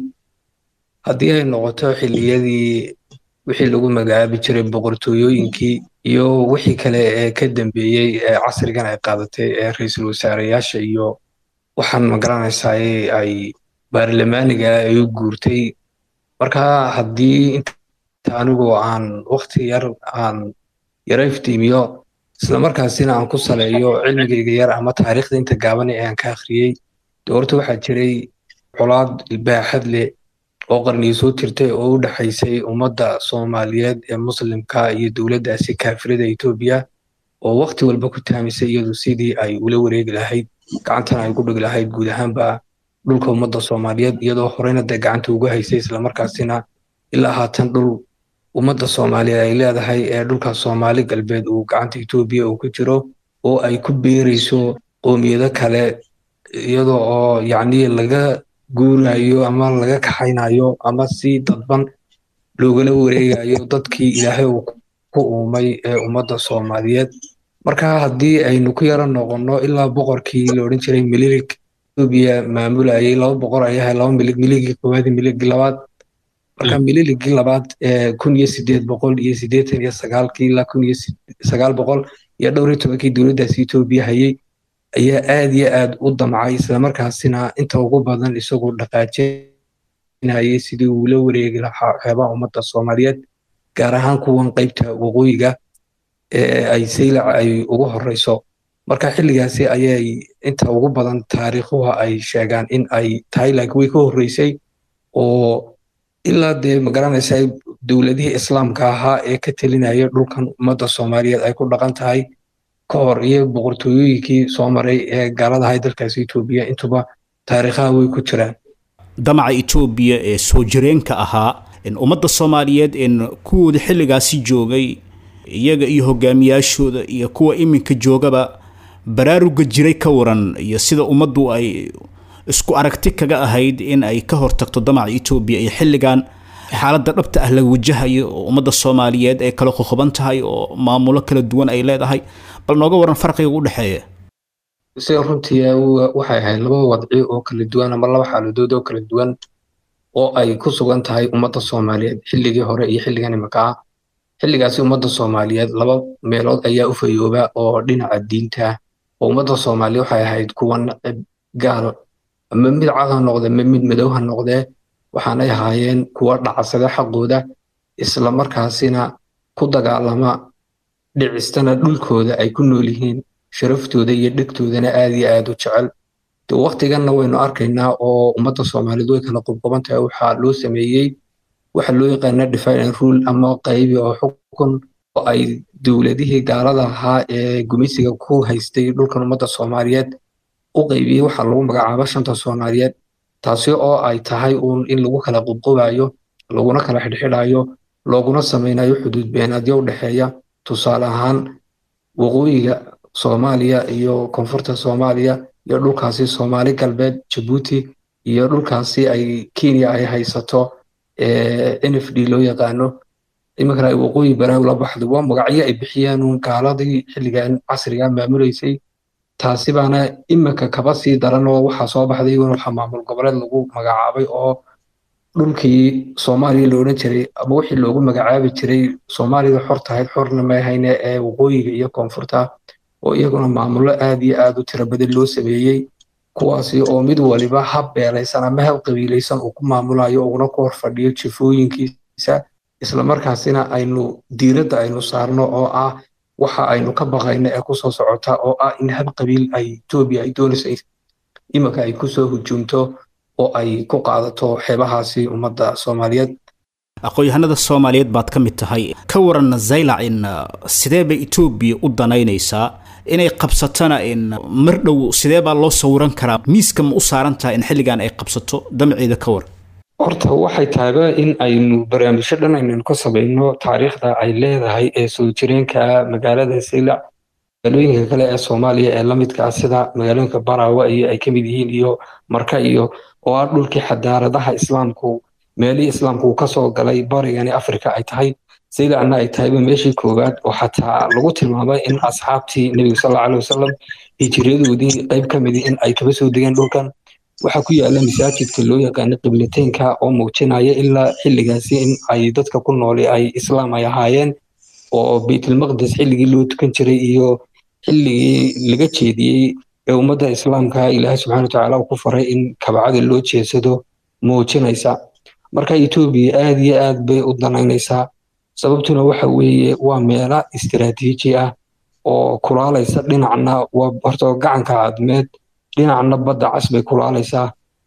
haddii ay noqoto xilliyadii wixii lagu magacaabi jiray boqortooyooyinkii iyo wixii kale ee ka dambeeyey ee casrigan ay qaadatay ee ra-iisul wasaareyaasha iyo waxaan magaranaysaa ay baarlamaaniga ay u guurtay marka haddii inta anigoo aan wakti yar aan yara iftiimiyo isla markaasina aan ku saleeyo cilmigayga yar ama taariikhda inta gaaban ee aan ka akhriyey de horta waxaa jiray colaad baaxad leh oo qarniyo soo jirtay oo u dhexaysay ummadda soomaaliyeed ee muslimka iyo dowladdaasi kaafirada etoobiya oo wakti walba ku taamisay iyadu sidii ay ula wareegi lahayd gacantana ay ku dhigi lahayd guud ahaanba dhulka ummadda soomaaliyeed iyadoo horeyna dee gacanta uga haysay islamarkaasina ilaa haatan dhul ummadda soomaaliyeed ay leedahay ee dhulka soomaali galbeed uu gacanta etoobiya uu ku jiro oo ay ku beerayso qoomiyado kale iyadoo oo yacni laga guurayo ama laga kaxaynayo ama si dadban loogala wareegayo dadkii ilaahay uu ku uumay ee ummadda soomaaliyeed marka haddii aynu ku yara noqonno ilaa boqorkii la odhan jiray mililik etoobiya maamulayay laba boqor ay ahay laba milig miligii koowaad iyo miligii labaad marka mililigii labaad ee kun iyo sideed boqol iyo siddeetan iyo sagaalkii ilaa kun iyo sagaal boqol iyo dhowr iyo tobankii dowladdaasi etoobiya hayay ayaa aad iyo aad u damcay islamarkaasina inta ugu badan isagoo dhaqaajinayay sidii uu la wareegi lahaa xeebaha ummadda soomaaliyeed gaar ahaan kuwan qaybta waqooyiga ee ay saylac ay ugu horeyso marka xilligaasi ayay inta ugu badan taariikhuha ay sheegaan in ay tahay laakiin way ka horreysay oo ilaa dee magaranaysa dowladihii islaamka ahaa ee ka telinaya dhulkan ummadda soomaaliyeed ay ku dhaqan tahay ka hor iyo boqortooyooyinkii soo maray ee gaaladahay dalkaasi etoobiya intuba taariikhaha way ku jiraan damaca etoobiya ee soo jireenka ahaa ummadda soomaaliyeed kuwooda xilligaasi joogay iyaga iyo hogaamiyaashooda iyo kuwa iminka joogaba baraaruga jiray ka waran iyo sida ummaddu ay isku aragti kaga ahayd in ay ka hortagto damaca etoobiya iyo xilligan xaaladda dhabta ah la wajahayo oo ummadda soomaaliyeed ay kala qoqoban tahay oo maamulo kala duwan ay leedahay bal nooga waran farqiga u dhexeeya sida runtii waxay ahayd laba wadci oo kala duwan ama laba xaaladood oo kala duwan oo ay ku sugan tahay ummadda soomaaliyeed xilligii hore iyo xilligan imika ah xilligaasi ummadda soomaaliyeed laba meelood ayaa u fayooba oo dhinaca diinta ah oo ummadda soomaaliya waxay ahayd kuwa nacib gaal ama mid cad ha noqde ma mid madow ha noqdee waxaanay ahaayeen kuwa dhacsada xaqooda isla markaasina ku dagaalama dhicistana dhulkooda ay ku nool yihiin sharaftooda iyo dhegtoodana aad iyo aad u jecel de waktiganna waynu arkaynaa oo ummadda soomaaliyeed way kala qubqoban tahay waxaa loo sameeyey waxa loo yaqaana divide and rule ama qaybi oo xukun oo ay dowladihii gaalada ahaa ee gumeysiga ku haystay dhulkan ummadda soomaaliyeed u qaybiyey waxaa lagu magacaaba shanta soomaaliyeed taasi oo ay tahay uun in lagu kala qubqubayo laguna kala xidhxidhayo looguna samaynayo xuduud beenaadyo u dhexeeya tusaale ahaan waqooyiga soomaaliya iyo koonfurta soomaaliya iyo dhulkaasi soomaali galbeed jabuuti iyo dhulkaasi ay kenya ay haysato n f d loo yaqaano iminkana ay waqooyi baraaw la baxdo waa magacyo ay bixiyeen uun gaaladii xilligan casriga maamulaysay taasi baana iminka kaba sii daran oo waxaa soo baxday in waxa maamul goboleed lagu magacaabay oo dhulkii soomaaliya la odhan jiray ama wixii loogu magacaabi jiray soomaalida xor tahayd xorna maahayne ee waqooyiga iyo koonfurta oo iyaguna maamullo aad iyo aad u tiro badan loo sameeyey kuwaasi oo mid waliba hab beelaysan ama hab qabiilaysan uu ku maamulayo uguna ku horfadhiyo jifooyinkiisa islamarkaasina aynu diiradda aynu saarno oo ah waxa aynu ka baqayno ee kusoo socota oo ah in hab qabiil ay etoobiya ay doonayso iminka ay kusoo hujuumto oo ay ku qaadato xeebahaasi ummadda soomaaliyeed aqoon-yahanada soomaaliyeed baad ka mid tahay ka waran zaylac in sidee bay etoobiya u danaynaysaa inay qabsatana in mar dhow sidee baa loo sawiran karaa miiska ma u saaran tahay in xilligan ay qabsato damceeda ka war horta waxay tahayba in aynu barnaamijyo dhan aynanu ka samayno taariikhda ay leedahay ee soo jireenka magaalada saylac magaalooyinka kale ee soomaaliya ee lamidka ah sida magaalooyinka baraawe iyo ay ka mid yihiin iyo marka iyo oo ah dhulkii xadaaradaha islaamku meelihii islaamku uu kasoo galay barigani afrika ay tahay saylacna ay tahayba meeshii koowaad oo xataa lagu tilmaamay in asxaabtii nebiga sal alla alih wasalam hijiriyadoodii qayb ka midi in ay kaba soo degeen dhulkan waxaa ku yaala masaajidka loo yaqaano qiblateynka oo muujinaya ilaa xilligaasi in ay dadka ku nooli ay islaam ay ahaayeen oo baytulmaqdes xilligii loo tukan jiray iyo xilligii laga jeediyey ee ummadda islaamka ilaahay subxana watacaala uu ku faray in kabacada loo jeedsado muujinaysa marka etoobiya aad iyo aad bay u danaynaysaa sababtuna waxa weeye waa meela istiraatiiji ah oo kulaalaysa dhinacna waa horta gacanka cadmeed dhinacna badda cas bay kulaalaysaa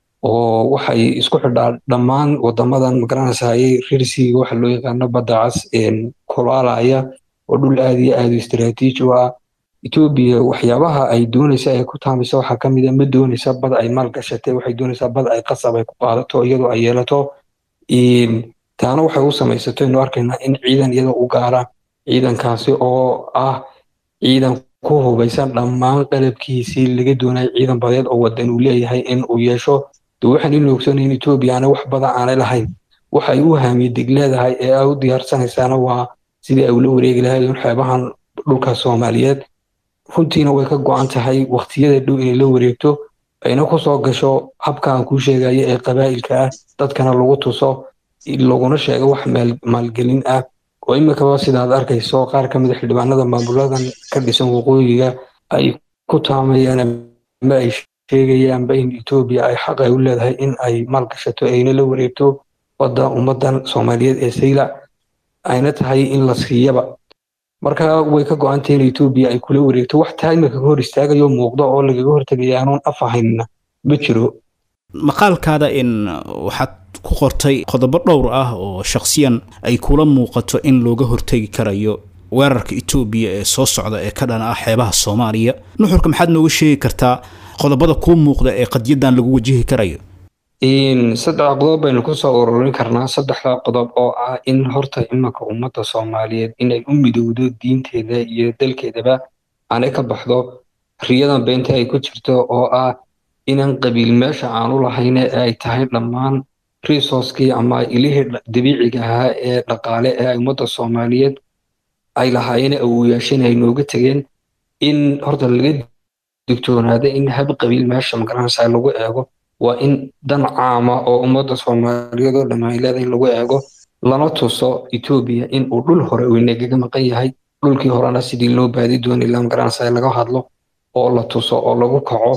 oo waxay isku xidhaa dhammaan wadamadan magaranaysaayay rirsiga waxa loo yaqaano badda cas kulaalaya oo dhul aad iyo aad u istiraatiiji u ah etoobiya waxyaabaha ay doonaysa ay ku taamaysa waxaa ka mid a ma doonaysa bad ay maal gashatay waxay doonaysaa bad ay qasab ay ku qaadato iyadoo ay yeelato taana waxay u samaysato inu arkaynaa in ciidan iyada u gaara ciidankaasi oo ah ciidan ku hubaysan dhammaan qalabkiisii laga doonaya ciidan badeed oo wadan uu leeyahay in uu yeesho de waxaan inu ogsoonay in etoobiya aanay wax badan aanay lahayn waxay u haamiyedig leedahay ee ay u diyaarsanaysaana waa sidii ay ula wareegi lahayd in xeebahan dhulka soomaaliyeed runtiina way ka go-an tahay waqtiyada dhow inay la wareegto ayna ku soo gasho habkaan kuu sheegaya ee qabaa'ilka ah dadkana lagu tuso laguna sheego wax maalgelin ah oo iminkaba sidaad arkayso qaar ka mid a xildhibaanada maamuladan ka dhisan waqooyiga ay ku taamayaan ama ay sheegayaanba in etoobiya ay xaq ay u leedahay in ay maalgashato ayna la wareegto wadda ummadan soomaaliyeed ee sayla ayna tahay in la siiyaba marka way ka go-antay in etoobiya ay kula wareegto wax taa iminka ka hor istaagayo muuqdo oo lagaga hortegaya aanuun af ahaynna ma jiro maqaalkaada in waxaad ku qortay qodobo dhowr ah oo shakhsiyan ay kula muuqato in looga hortegi karayo weerarka etoobiya ee soo socda ee ka dhan ah xeebaha soomaaliya nuxurka maxaad nooga sheegi kartaa qodobada kuu muuqda ee qadyadan lagu wajihi karayo saddex qodob baynu kusoo ururin karnaa saddexda qodob oo ah in horta imanka ummadda soomaaliyeed inay u midowdo diinteeda iyo dalkeedaba aanay ka baxdo riyadan beenta ay ku jirto oo ah inan qabiil meesha aanu lahayn ee ay tahay dhammaan resourcekii ama ilihii dabiiciga ahaa ee dhaqaale ee ay ummadda soomaaliyeed ay lahaayeen awoyaasheen ay nooga tegeen in horta laga digtoonaado in hab qabiil meesha magaranaysa lagu eego waa in dan caama oo ummadda soomaaliyeed oo dhammaan leedahay in lagu eego lana tuso etoobiya in uu dhul hore uu inagaga maqan yahay dhulkii horena sidii loo baadi doonay la magaranaysa laga hadlo oo la tuso oo lagu kaco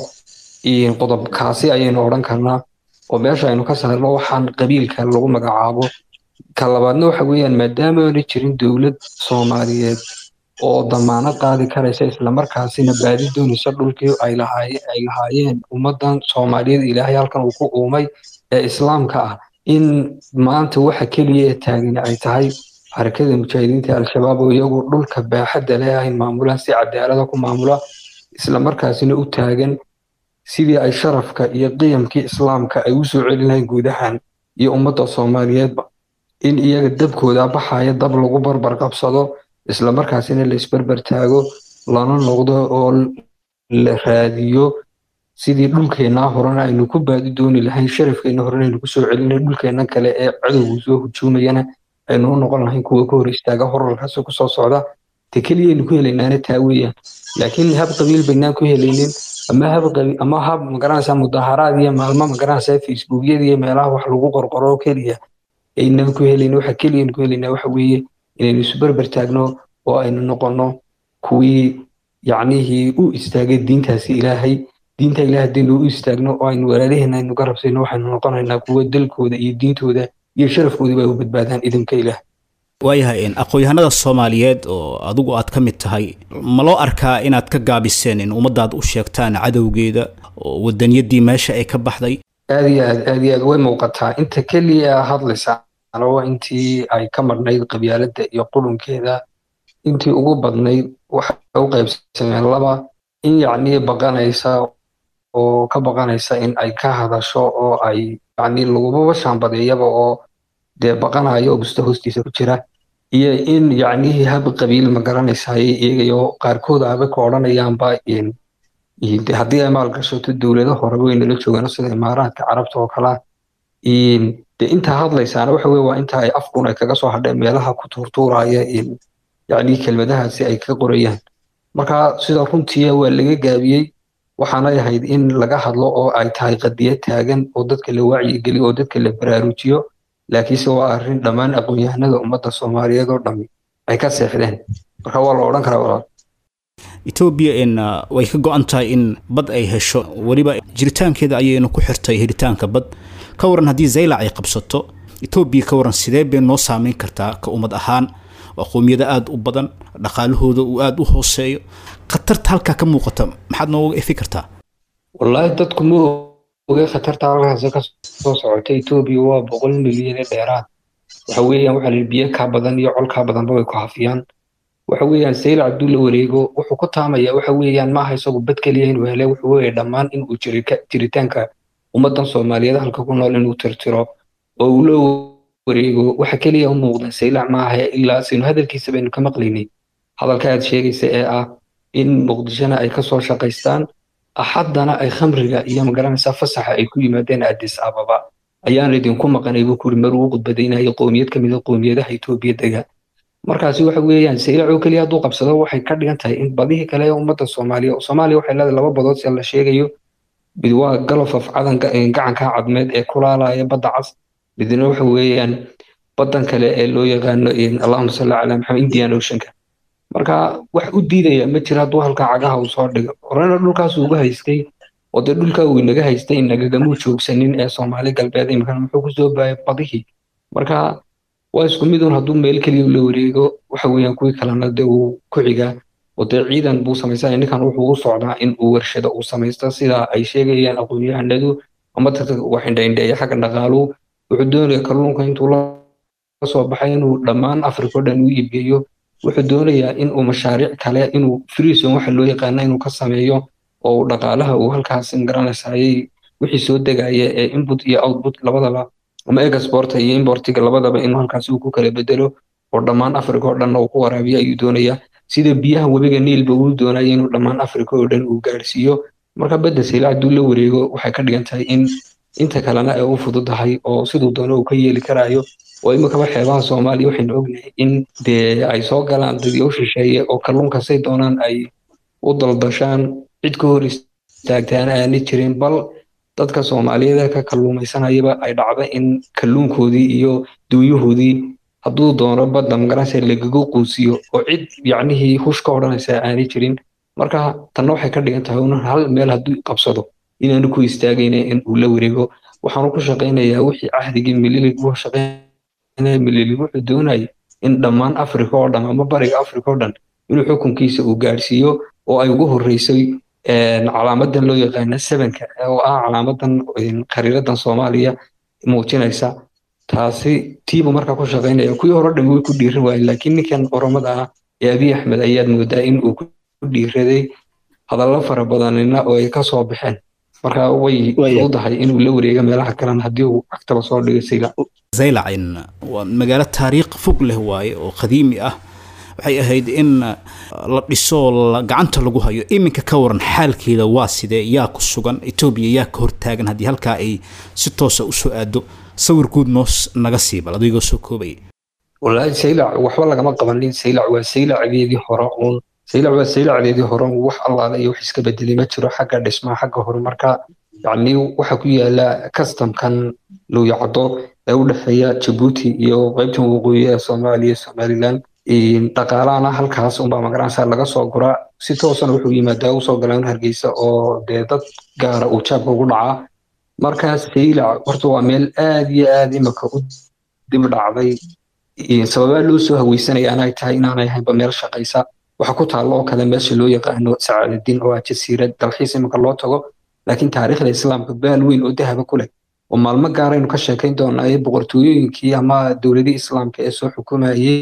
qodobkaasi ayaynu odhan karnaa oo meesha aynu ka saarno waxaan qabiilka lagu magacaabo ka labaadna waxa weeyaan maadaama aana jirin dowlad soomaaliyeed oo damaanad qaadi karaysa islamarkaasina baadi doonaysa dhulkii ay lahaayeen ummadan soomaaliyeed ilaahay halkan uu ku uumay ee islaamka ah in maanta waxa keliya ee taagani ay tahay xarakada mujaahidiinta al-shabaab oo iyagu dhulka baaxadda leh ay maamulaan si cadaalada ku maamula islamarkaasina u taagan sidii ay sharafka iyo qiyamkii islaamka ay u soo celin lahayn guudahan iyo ummadda soomaaliyeedba in iyaga dabkooda baxaya dab lagu barbar qabsado islamarkaasina la isbarbar taago lana noqdo oo la raadiyo sidii dhulkeennaa horena aynu ku baadi dooni lahayn sharafkeenna horena aynu kusoo celinay dhulkeenna kale ee cadowgu soo hujuumayana aynu u noqon lahayn kuwa ka hor istaaga horarkaasi kusoo socda te keliyaynu ku helaynaana taa weeyaan laakiin hab qabiil baynaan ku helaynin ama hab qabiil ama hab magaranaysaa mudaharaad iyo maalmo magaranaysaa facebookyada iyo meelaha wax lagu qorqoro keliya aynaba ku helaynin waxa keliyaynu ku helaynaa waxa weeye inaynu isu berber taagno oo aynu noqonno kuwii yacnihii u istaagay diintaasi ilaahay diinta ilaahay haddaynu u istaagno oo aynu walaalaheena aynu ka rabsayno waxaynu noqonaynaa kuwa dalkooda iyo diintooda iyo sharafkoodaba ay u badbaadaan idinka ilaah waayahay aqoon-yahanada soomaaliyeed oo adigu aad ka mid tahay ma loo arkaa inaad ka gaabiseen in ummadaad u sheegtaan cadowgeeda oo wadaniyadii meesha ay ka baxday aad iyo aad aad iyo aad way muuqataa inta keliya hadlaysa waa intii ay ka marnayd qabyaaladda iyo qulunkeeda intii ugu badnayd waxay u qaybsameen laba in yacnii baqanaysa oo ka baqanaysa in ay ka hadasho oo ay yacnii lagubaba shaambadeeyaba oo dee baqanayo oo busta hoostiisa ku jira iyo in yacnihii hab qabiil ma garanaysaay iyagayo qaarkood aba ka odhanayaanba haddii ay maal gashato dowlado hore way nala joogaan sida imaaraadka carabta oo kalea de intaa hadlaysaana waxa weye waa inta ay afkun ay kaga soo hadheen meelaha ku tuurtuuraya yacni kelmadahaasi ay ka qorayaan marka sida runtii waa laga gaabiyey waxaanay ahayd in laga hadlo oo ay tahay qadiyad taagan oo dadka la wacyigeliyo oo dadka la baraarujiyo laakiinse waa arrin dhammaan aqoon-yahanada ummadda soomaaliyeed oo dhami ay ka seexdeen marka waa la odhan karaa walaal etoobiya in way ka go-an tahay in bad ay hesho weliba jiritaankeeda ayaynu ku xirtay helitaanka bad ka waran haddii zaylac ay qabsato etoobiya ka waran sidee bay noo saameyn kartaa ka ummad ahaan waa qowmiyada aada u badan dhaqaalahooda uu aada u hooseeyo khatarta halkaa ka muuqata maxaad nooga efi kartaa wallaahi dadku ma oge khatarta halkaasi ka soo socota etoobiya waa boqol milyan ee dheeraad waxa weeyaan waxaa la biyo kaa badan iyo col kaa badanba way ku hafiyaan waxa weeyaan saylac hadduu la wareego wuxuu ku taamaya waxa weeyaan maaha isagu bad keliya inuu hele wuxuu weeye dhammaan inuu jiritaanka ummaddan soomaaliyeed halka ku nool inuu tirtiro oo uu la wareego waxa keliya u muuqda saylac maaha ilaa sinu hadalkiisa baynu ka maqlaynay hadalka aad sheegaysa ee ah in muqdishona ay kasoo shaqaystaan axaddana ay khamriga iyo magaranaysaa fasaxa ay ku yimaadeen addis ababa ayaan idinku maqanay buu kuri maruu khudbadaynayay qowmiyad ka mida qowmiyadaha etoobiya dega markaasi waxa weeyaan saylac oo keliya hadduu qabsado waxay ka dhigan tahay in badihii kale ee ummadda soomaaliya soomaaliya waxay leedahay laba badood si la sheegayo mid waa galof of cadan gacanka cadmeed ee kulaalaya badda cas midna waxa weeyaan baddan kale ee loo yaqaano allahuma salli calaa maxamed indian oceanka marka wax u diidaya ma jira hadduu halkaa cagaha uu soo dhigo horena dhulkaas ugu haystay oo dee dhulkaa uu inaga haystay inagagamuu joogsanin ee soomaali galbeed imikana muxuu kusoo baayay badihii marka waa isku mid un hadduu meel keliya la wareego waxa weeyaan kuwii kalena dee uu ku xigaa oo dee ciidan buu samaysanaya ninkan wuxuu u socdaa in uu warshado uu samaysto sida ay sheegayaan aqoon-yahanadu ama dadka wax indhaindheeya xagga dhaqaaluhu wuxuu doonaya kalluunka intuu la soo baxay inuu dhammaan afrika o dhan u iibgeeyo wuxuu doonayaa in uu mashaariic kale inuu freezon waxa loo yaqaana inuu ka sameeyo oo dhaqaalaha uu halkaas garanaysaayay wixii soo degaya ee input iyo output labadaba ama exporta iyo importiga labadaba inuu halkaasi uu ku kala bedelo oo dhammaan africa oo dhan uu ku waraabiyo ayuu doonayaa sida biyaha webiga niilba uu doonaya inuu dhammaan africa oo dhan uu gaarsiiyo marka badda saylac hadduu la wareego waxay ka dhigan tahay in inta kalena ay u fududahay oo siduu doono uu ka yeeli karaayo oo imikaba xeebaha soomaaliya waxaynu ognahay in dee ay soo galaan dadii u shisheeye oo kalluunka say doonaan ay u daldashaan cid ka hor istaagtaana aanay jirin bal dadka soomaaliyeed ka kalluumaysanayaba ay dhacda in kalluunkoodii iyo duuyahoodii hadduu doono badda magaranaysa lagagu quusiyo oo cid yacnihii hush ka odhanaysa aanay jirin marka tanna waxay ka dhigan tahay un hal meel hadduu qabsado inaanu ku istaagayna in uu la wareego waxaanu ku shaqaynayaa wixii cahdigii mililig uu shaqaynaya mililig wuxuu doonayay in dhammaan africa oo dhan ama bariga africa oo dhan inuu xukunkiisa uu gaarsiiyo oo ay ugu horreysay calaamadan loo yaqaana sevenka oo ah calaamadan khariiradan soomaaliya muujinaysa taasi tiibu markaa ku shaqaynaya kuwii hore dhan way ku dhiiran waayeen laakiin ninkan oromada ah ee abiy axmed ayaad moodaa in uu ku dhiiraday hadallo fara badanina oo ay ka soo baxeen marka way fududahay inuu la wareega meelaha kalena haddii uu agtaba soo dhigo sayla zaylacin waa magaalo taariikh fog leh waaye oo qadiimi ah waxay ahayd in la dhiso gacanta lagu hayo iminka ka waran xaalkeeda waa sidee yaa ku sugan etoobiya yaa ka hortaagan haddii halkaa ay si toosa usoo aado sawir guud noos naga sii bal adigoo soo koobaya wallaahi saylac waxba lagama qabanin saylac waa saylacdeedii hore uun saylac waa saylacdeedii hore uun wax allaala iyo wax iska bedelay ma jiro xagga dhismaha xagga horumarka yacni waxa ku yaala customkan luuyacdo ee u dhexeeya jabuuti iyo qaybtan waqooyi ee soomaaliya somaliland dhaqaalahana halkaas unbaa magaranaysa laga soo guraa si toosana wuxuu yimaadaa usoo galaan hargeysa oo dee dad gaara uu jaabka ugu dhacaa markaas saylac horta waa meel aad iyo aad imika u dib dhacday sababaa loo soo haweysanaya anay tahay inaanay ahaynba meel shaqaysa waxa ku taalla oo kale meesha loo yaqaano sacaadadiin oo ah jasiirad dalxiis imika loo tago laakiin taariikhda islaamka baal weyn oo dahaba ku leh oo maalmo gaaraynu ka sheekayn doonaa ee boqortooyooyinkii ama dowladihii islaamka ee soo xukumayay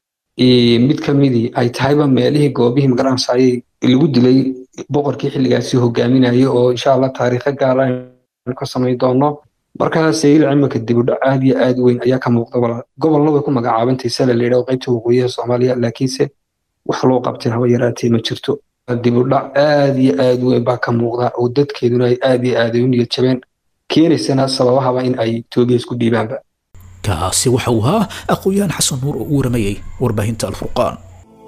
mid ka midii ay tahayba meelihii goobihii magaranaysaayay lagu dilay boqorkii xilligaasi hogaaminayay oo insha allah taariikho gaara aynu ka samayn doono markaa saylac iminka dibudhac aad iyo aad weyn ayaa ka muuqda gobolna way ku magacaabantay sala la yidhaho qaybta waqooyiha soomaaliya laakiinse wax loo qabtay haba yaraatee ma jirto dibudhac aad iyo aad weyn baa ka muuqda oo dadkeeduna ay aad iyo aad ay u niyad jabeen keenaysana sababahaba in ay etoobiya isku dhiibaanba kaasi waxa uu ahaa aqoon-yahan xasan nuur oo u waramayay warbaahinta alfurqaan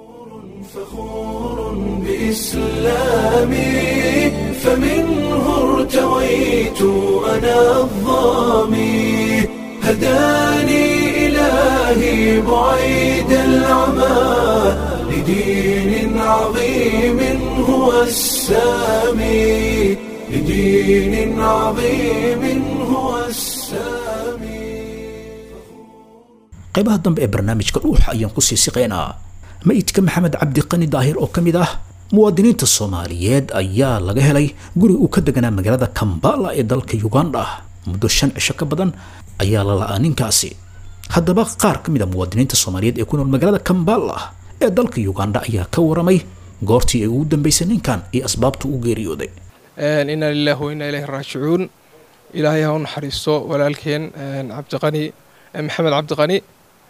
بإسلامي فمنه ارتويت أنا الظامي هداني إلهي بعيد العمى لدين عظيم هو السامي لدين عظيم هو السامي qaybaha dambe ee barnaamijka dhuuxa ayaan ku sii siqeynaa mayidka maxamed cabdi qani daahir oo ka mid ah muwaadiniinta soomaaliyeed ayaa laga helay guri uu ka deganaa magaalada kambala ee dalka uganda muddo shan cisho ka badan ayaa la la'aa ninkaasi haddaba qaar ka mid a muwaadiniinta soomaaliyeed ee ku nool magaalada kambala ee dalka uganda ayaa ka waramay goortii ay ugu dambeysay ninkan iyo asbaabta u geeriyooday inaa lilahi wa inaa ilayhi raajicuun ilaahay ha u naxariisto walaalkeen cabdiqani maxamed cabdiqani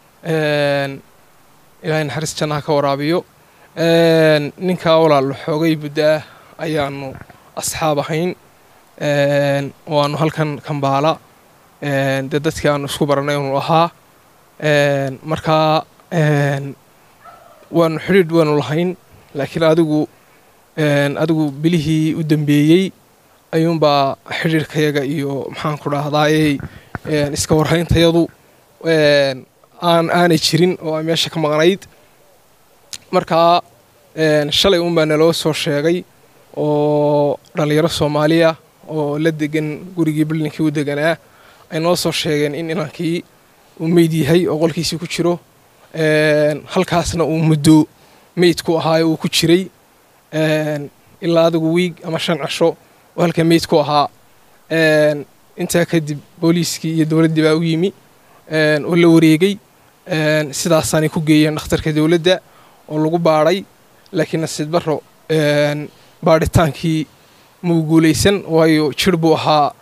ilaahay naxariis jannaha ka waraabiyo ninkaa walaal xoogay muddo ah ayaanu asxaab ahayn oo aanu halkan kambaala dee dadkii aanu isku baranay unu ahaa markaa waanu xidhiidh waanu lahayn laakiin adigu adigu bilihii u dambeeyey ayuunbaa xidhiidhkayaga iyo maxaan ku dhahdaayey iska warhayntayadu aan aanay jirin oo ay meesha ka maqnayd markaa shalay unbaa naloo soo sheegay oo dhallinyaro soomaaliya oo la degan gurigii billinkii u deganaa ay noo soo sheegeen in inankii uu meyd yahay oo qolkiisii ku jiro halkaasna uu muddo meydku ahaayo uu ku jiray ilaa adigu wiig ama shan cisho oo halka meydku ahaa intaa kadib booliiskii iyo dowladdii baa u yimi oo la wareegay sidaasaanay ku geeyeen dhakhtarka dowladda oo lagu baadhay laakiin nasiib barro baadhitaankii muu guulaysan waayo jir buu ahaa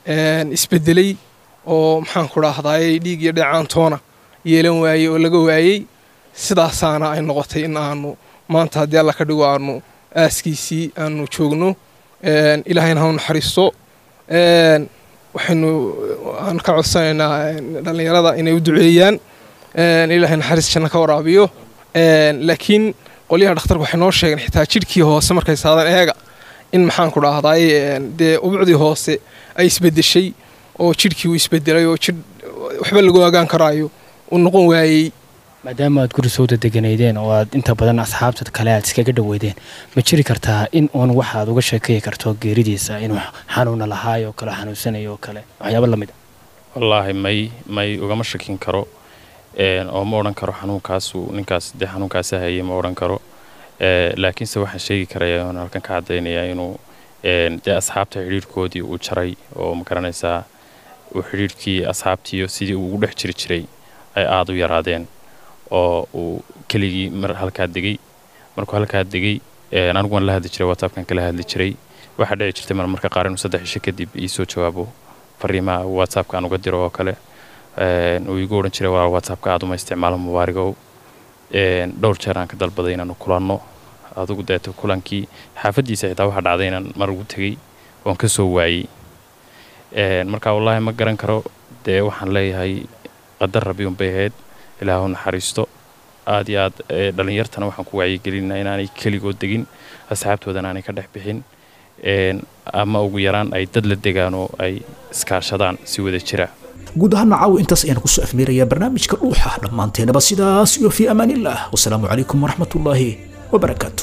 isbedelay oo maxaan ku dhahdaayey dhiig iyo dheecaantoona yeelan waayey oo laga waayey sidaasaana ay noqotay in aanu maanta haddii alla ka dhigo aanu aaskiisii aanu joogno ilaahayna ha u naxariisto waxaynu aan ka codsanaynaa dhallinyarada inay u duceeyaan ilaahay naxariis janno ka waraabiyo laakiin qolyaha dhakhtarka waxay noo sheegeen xitaa jidhkii hoose markay saadan eega in maxaan ku dhahdaay dee ubucdii hoose ay isbedeshay oo jidhkii uu isbedelay oo jidh waxba lagu ogaan karaayo uu noqon waayey maadaama aad guri soo dadeganaydeen oo aad inta badan asxaabta kale aad iskaga dhoweydeen ma jiri kartaa in uun waxaad uga sheekay karto geeridiisa inuu xanuuna lahaayoo kale xanuunsanayo oo kale waxyaaba lamid a wallaahi may may ugama shakin karo oo ma odhan karo xanuunkaasu ninkaas dee xanuunkaasi hayay ma odhan karo laakiinse waxaan sheegi karaya oon halkan ka caddaynaya inuu dee asxaabta xidhiirhkoodii uu jaray oo ma garanaysaa uu xidhiirhkii asxaabtiiyo sidii uu ugu dhex jiri jiray ay aada u yaraadeen oo uu keligii mar halkaa degay markuu halkaa degay anigu waan la hadli jiray whatsappkan kala hadli jiray waxaa dhici jirtay mar marka qaar inuu saddex isho kadib iisoo jawaabo fariimaha whatsappka aan uga diro oo kale uu igu odhan jiray waa whatsappka aad uma isticmaalo mubaarigow dhowr jeer aan ka dalbaday inaanu kulanno adugu deeto kulankii xaafaddiisa xitaa waxaa dhacday inaan mar ugu tegey oon ka soo waayey marka wallaahi ma garan karo dee waxaan leeyahay qadar rabi unbay ahayd ilaahu naxariisto aad iyo aad dhallinyartana waxaan ku wacyigelinaa inaanay keligood degin asxaabtoodana aanay ka dhex bixin ama ugu yaraan ay dad la degaan oo ay iskaashadaan si wada jira guud ahaan caawa intaas ayaan kusoo afmeerayaa barnaamijka dhuuxa dhammaanteenaba sidaas iyo fii amaan illah wasalaamu calaykum waraxmatullaahi wabarakaatu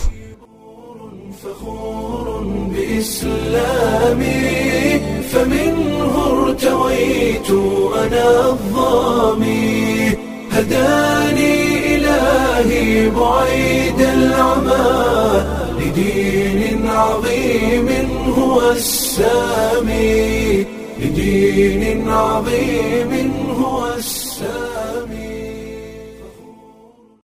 بإسلامي فمنه ارتويت أنا الظامي هداني إلهي بعيد العمى لدين عظيم هو السامي لدين عظيم